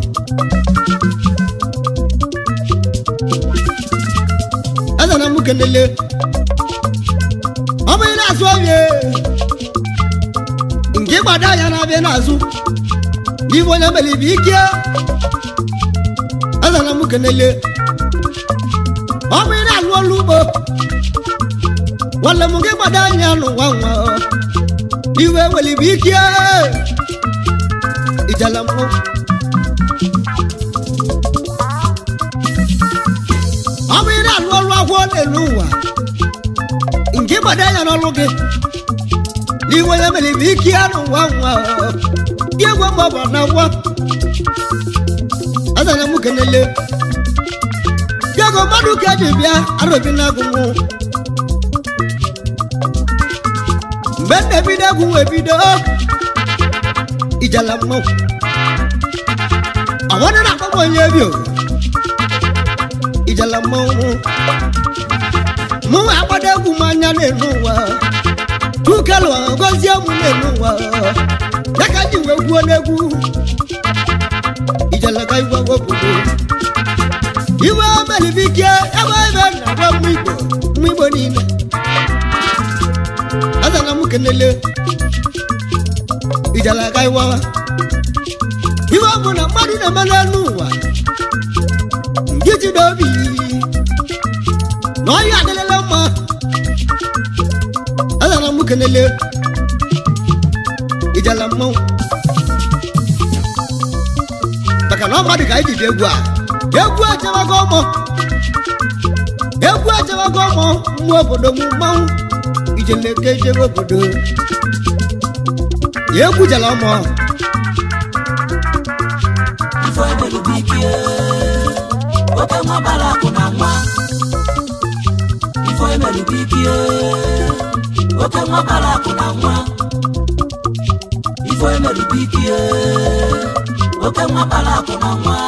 azana m kenele ọ bụ ị na-azụ ọbịa nke gbada ya na-abịa n'azụ n'iwe onye mere ibe ike azana m kenele ọ bụ ị na-alụ ọrụ ugbo nwanne m nke gbada anya n'ụwa nwa iwe weli bụ ike ijala mmụ ọ bụ ị na-alụ ọrụ agwọ n'elu ụwa nke gbado anya n'ọrụ gị n'iwe onye mere bụ ike ya n'ụwa nwa dị egwu mgbe ọ bụ na nwa azanya m kenele bịago mmadụ ka eji bịa arụbi na agụmụ mgbe m na-ebido egwu wee bido ijala mmanwụ ọwọdụ na-akpọkpọ onye ebi o ijala mmanwụ mụ wee agbado egwu m anya n'elu ụwa tukelu gozie m n'elu ụwa ya ka ji wee gwuo n'egwu ijala ka igwe obodo iwe melibikie ebe ebe na-agwa mmụ igbo mmụ igbo niile azana m kenele ijala aga iwawa iwe ọ bụ na mmadụ na-eme n'elu ụwa nke jide obi na ọhịa adịlele mma azana m kenele ijala mmanwụ maka na ọ mmadụ ka anyị ji egwu a egwu echewago ọmọ egwu echewago ọmọ mmụọ obodo m mmanwụ ijeleke jebe obodo ya egwujala ọmọ Ifo emelu biki Oke nwa bara akụ na nwa Ifo emelu biki Oke nwa bara akụ na nwa Ifo emelu biki Oke nwa bara akụ na nwa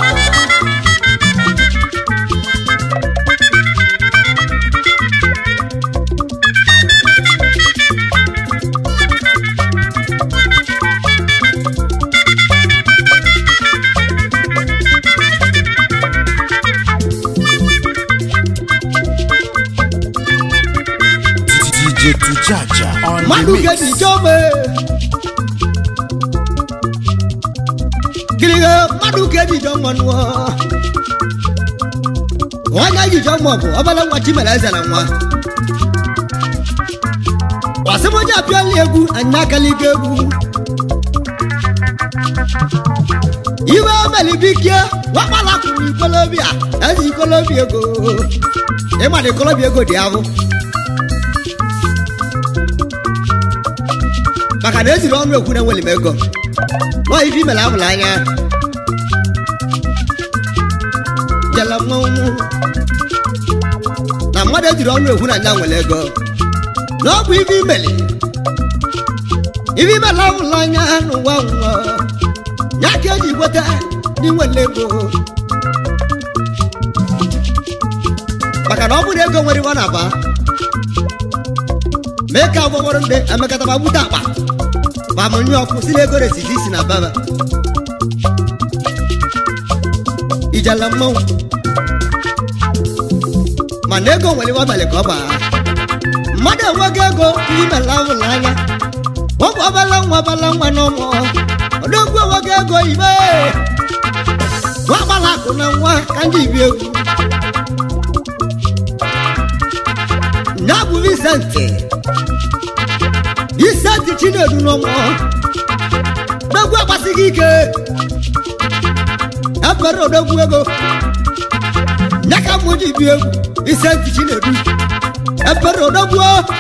DJ Tujaja on mmadụ the ga-eji mix. chọbe gịrịga mmadụ ga-eji jọ mmanụ onye jijọ mma bụ ọbala nwa chimere eze na nwa wasịmoji apịala egwu anyị akaliga egwu iwe melibikie wakpala kwuru ikolobia ezi ikolobi ego ịmana ikolobi ego dị ahụ maka na eziri ọnụ ekwu na enwere m ego nwa ife imere amụrụ anya jela mmanwụ na mmadụ ejiri ọnụ ekwu na nya nwere ego na ọ bụ ife imere ife imere amụrụ anya n'ụwa nwa ya ka eji gweta ndị nwere ego maka na ọ bụrụ ego nwere iwe na-aba mee ka agwọgwọrọ ndị emekata ma gbute akpa ma mụnye ọkụ si na ego residi si na baba ijala mmanwụ mana ego nwere iwe abalị ka ọ baa mmadụ enwego ego ndị mela ụlọ anya ọ bụ ọbala nwa ọbala nwa n'ụmụ odogwu enwego ego ibe akụ na nwa ka ndị ibi egwu ya bụ Vincent Vincent Chinedu n'ọmụ n'egwu agbasighị ike ebere odogwu ego ya ka mụ ji bi egwu Vincent Chinedu ebere odogwu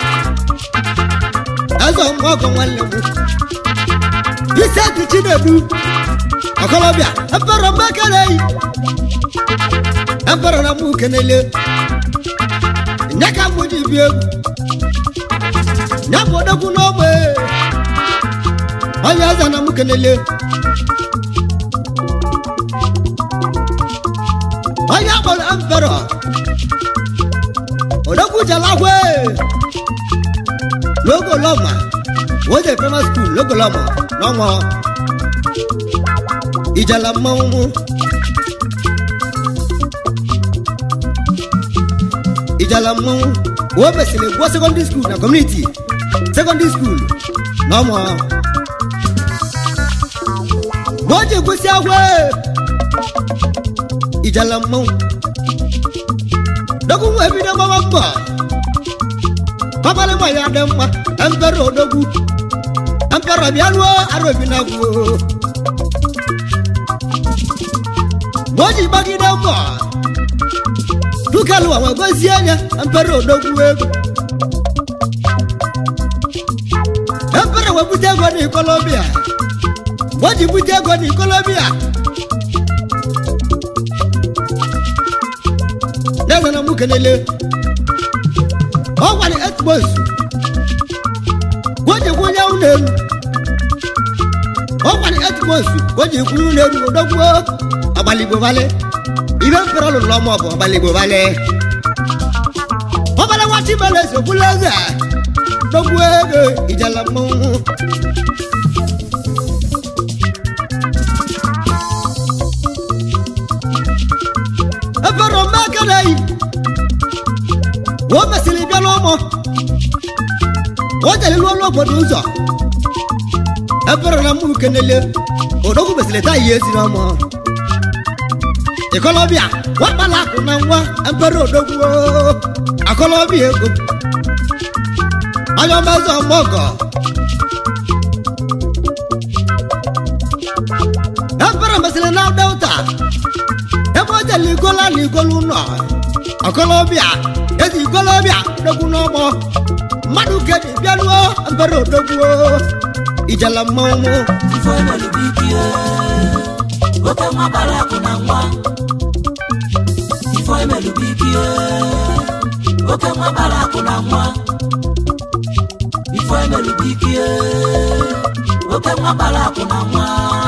eze ọmụọgọ nwanne m Vincent Chinedu ọkọlọbịa ebere mbekele yi ebere na mụ kenele ya ka mụ ji bi egwu ya bụ odogwu n'ogbe onye eze na mụ kenele onye akpọrọ emperọ odogwu jalagwe logoloma wode primary school logoloma n'ọnwa ijala mmanwụ ijala mmanwụ o mesịrị gụọ secondary school na community secondary school n'ọnwa ma o ji gosi agwa ijala mmanwụ dogwu nwa ebido gbaba mbọ babalị nwa ya dị mma empere odogwu empere bịa ruo arobi na gwu ma o ji gbagide mbọ dukalụwa wee gozie anya empere odogwu egwu empere wee bute ego n'ikolobia ma o ji bute ego n'ikolobia n'eze na mụ kelele ọ gwara etmos gwojekwu onye ụlọ elu ọ gwara etmos gwojekwu ụlọ elu odogwu agbaligbo vale ibe mfere ọlụlụ ọma bụ agbaligbo vale ọbara nwachi mere eze okwula eze dogwu ego ijala mmanwụ efere omekere yi o mesịrị bịa n'ụmụ o jere ruo n'obodo ụzọ efere na mmụ kenele odogwu mesịrị taa ihe ezi n'ọmụ ikolobịa wakpala akụ na nwa efere odogwu akọlọbịa ego anya ọmazọ mọgọ efere mesịrị na delta ebe o jere igola na igolu nọ ọkọlọbịa ezi ikolobịa odogwu n'ọgbọ mmadụ keji bịaruo mbere odogwu ijela mmanwụ Ifo emelu bikie, oke nwa bara akụ na nwa. Ifo emelu bikie, oke nwa bara akụ na nwa. Ifo emelu bikie, oke nwa bara akụ na nwa.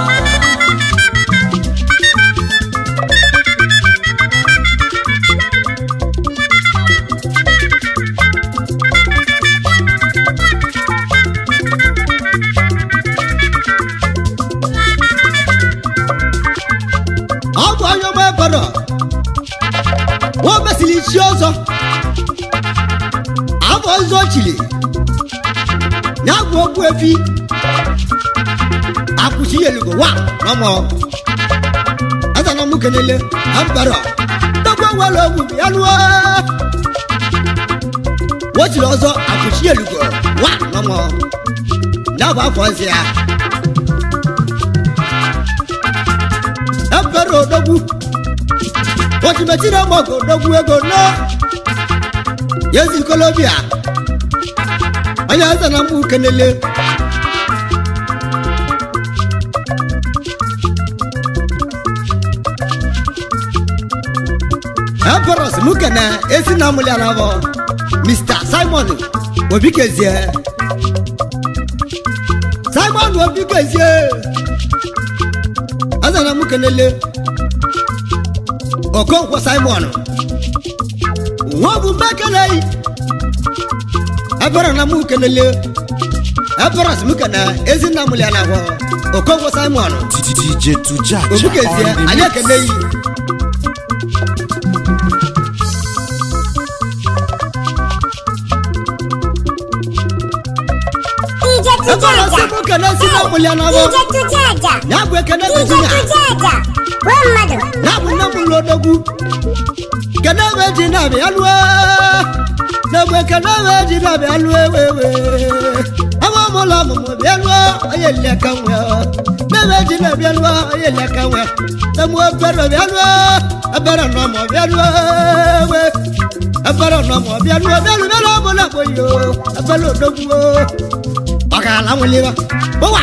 ọ bụ onye ọgba ebere o mesịrị isi ọzọ abụ ọzọ chili ya bụ okwu efi akwụchi elugo wa n'ọmọ azana mụ kenele ambara dọgba nwere ogwu ya lụọ wochiri ọzọ akwụchi elugo wa n'ọmọ ya bụ afọ ọzọ ya ebere odogwu otimetiri ọmọgọ odogwu ego na yezi kolobia onye eze na mgbu kenele emperors muke na esi na amụlị anabọ mr simon obikezie simon obikezie azana m kelele okonkwo simon nwa bụ mbekeleyi ebere na m kelele ebere m kene ezinna m lia na ahụ okonkwo simon DJ Tujaja obukezie on the anyị mix. ekeneyi DJ ebere sị Tujaja. m kene ezinna m lia na ahụ DJ Tujaja. ya bụ ekene DJ virginia Tujaja. gwa mmadụ na bụ nne m ụlọ odogwu kedu ebe ji na-abịa lụọ n'egbe kedu ebe ji na-abịa lụọ ewewe ebe ọmụlọ ọmụmụ bịa lụọ onye nleka nwe n'ebe ji na-abịa lụọ onye nleka nwe emu ebere bịa lụọ ebere nọmọ bịa lụọ ewe ebere nọmọ bịa lụọ bịa lụọ bịa lụọ ọmụlọ akpọyi o ebere odogwu o ọ ga-ala nweliwa ụwa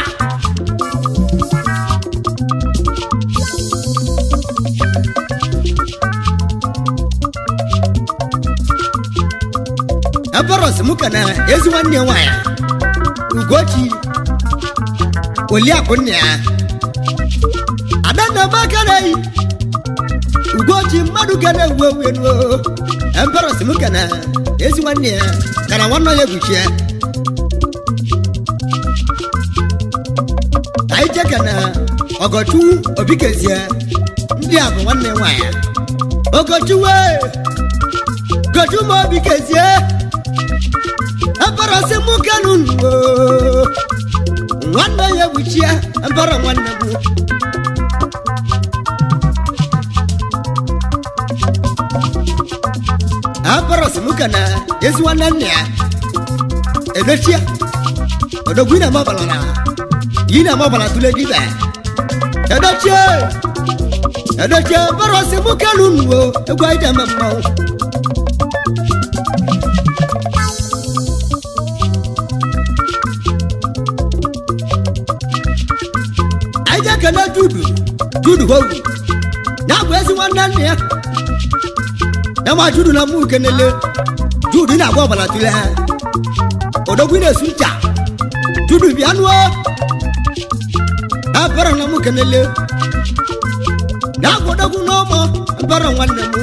eberos m ka na ezi nwanne ya nwaanyị ugochi oliakụ nna ya adanna makanayi ugochi mmadụ ga na-ewu ewu enu eberos m ka na ezi nwanne ya kana nwanne ya egwuchi ya anyị jeka na ọgọchukwu obikezie ndị a bụ nwanne nwaanyị ogochuwe gochuma obikezie eberọsị mụ kanu nuwo nwanne ya egbuchie ebere nwanne m eberọsị mụ kana ezi nwanne nna ya edechie odogwu ị na-eme ọbara na yi na-eme ọbara tụle dibe edechie edechie eberọsị mụ kanu nuwo egwu anyị na-eme mmanwụ anyị ga-ekele dudu dudu howu ya bụ ezi nwanne nna ya ya ma dudu na mụ kenele dudu na-agba ọbara tụle ha odogwu na-esu ncha dudu bịa nụọ ya bere na mụ kenele ya bụ odogwu n'ọmọ bere nwanne m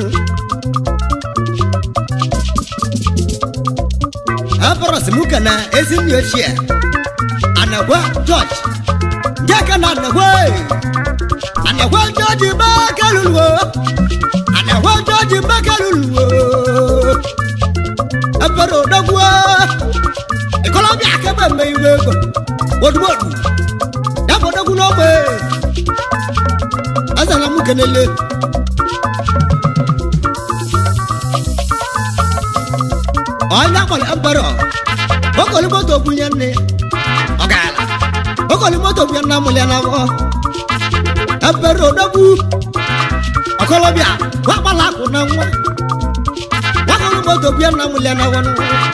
abarọsị mụ ka na ezi nne ochie anagwa jọji jẹ́kẹ́ na nàwó ànàwó jọ́jì bákẹ́lù wò ànàwó jọ́jì bákẹ́lù wò ẹgbẹ́rún òdòwò ìkọlọ́bí akẹ́bẹ̀ mẹ ìwé gbọ̀ wòdùwòdù dábò dọ́gù náà wé ẹsẹ̀ mú kẹ́nẹ́lẹ́. ọ̀nyá kọ̀lẹ̀ ẹgbẹ́rún bọ́kọ̀lì mọ́tò ògùn yẹn ni ọ̀gá okoli moto bia na mulia na wo ebere odogwu ọkọlọbịa wakpala akụ na nwa wakọlụ moto bia na mulia na wo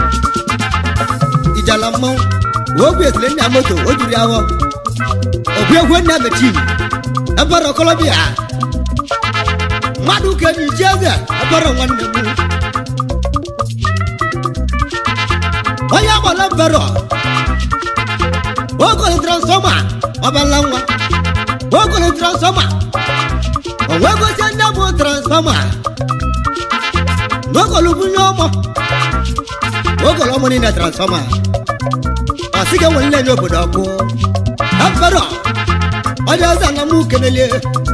ijala mmanwụ ogwu esile nna moto o jiri awọ obi egwu nna mechin ebere ọkọlọbịa mmadụ ka enyi ji eze ebere nwanne m onye agbala ebere ogolo transfọma ọbala nwa ogolo transfọma onwe gosi ndị bụ transfọma n'ogolo bunye ọmọ ogolo ọmọ niile transfọma ọsị ga enwere nlenye obodo ọkụ efere ọdị ọzọ na mụ kenelie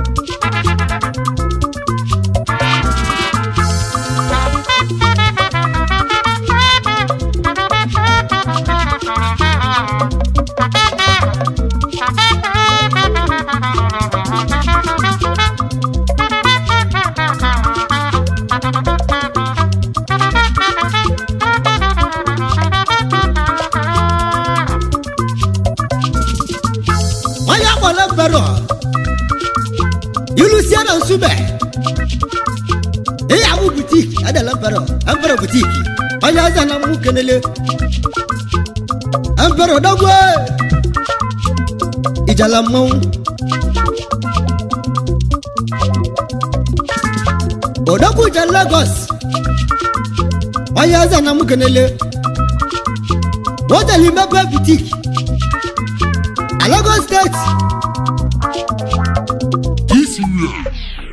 onye akpọrọ mbero ilusie na nsube ihe abụ butik adala mbero mbero butik onye ọzọ na mụ kenele mbero dogwe ijala mmanwụ odogwu je lagos onye ọzọ na mụ kenele wodeli mebe butik Lagos State. This year,